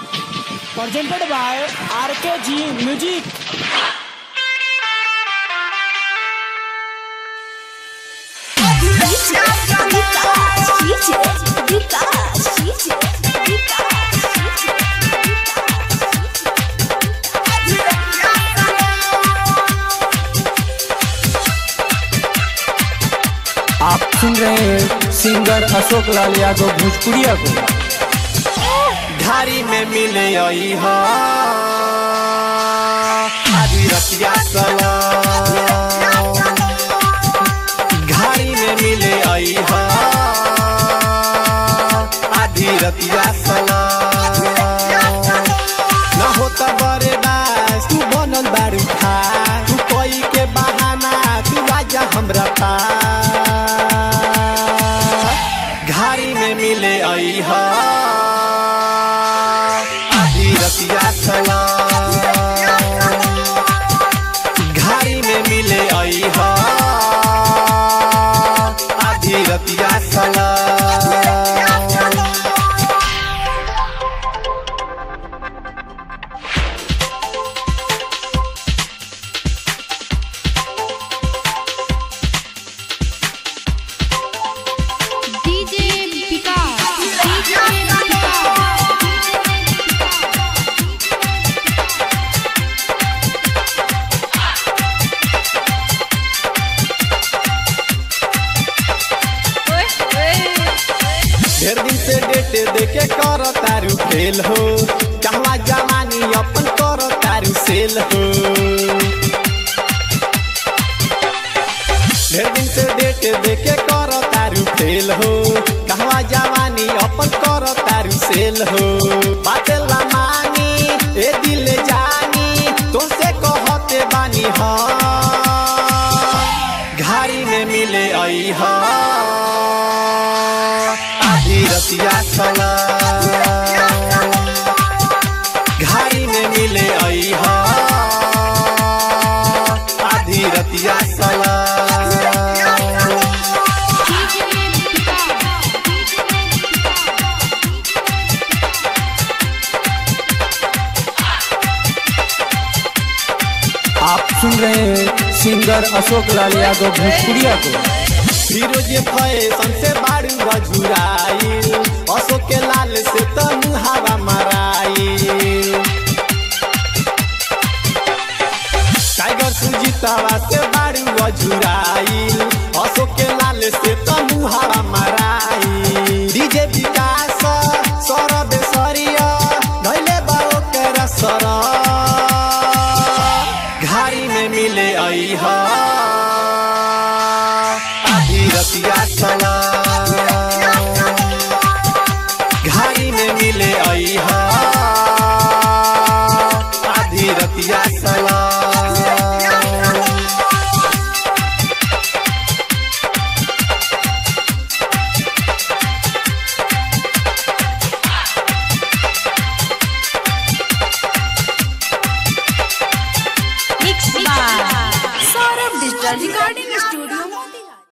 presented by RKG Music. आप सुन रहे हैं सिंगर अशोक लाल यादव भोजपुरिया को घारी में मिले आई हा आदि रतिया सलाम घारी में मिले आई हा आदि रतिया सलाम न होता बरे बास तू बनल बारू खा तू कोई के बहाना तू आजा हमरा पास घारी में मिले आई हा आदि रतिया सलाम घारी में मिले आई हा आदि रतिया सलाम DJ Vikas. DJ ढेर दिन से डेटे देके कर तारू फेल हो कहवा जवानी अपन कर तारू सेल हो ढेर दिन से डेटे देके कर तारू फेल हो कहवा जवानी अपन कर तारू सेल हो बातेला मानी ए दिल जानी तुमसे कहते बानी हाँ घारी में मिले आई हा आधी रतिया सलाम घारी में मिले आई हा आधी रतिया सलाम आप सुन रहे हैं सिंगर अशोक लाल यादव भोजपुरिया को फिरोज फैशन से बारू गजुराइल अशोक के लाल से तनु हवा मराइल टाइगर सुजीतावा से बारू गजुराइल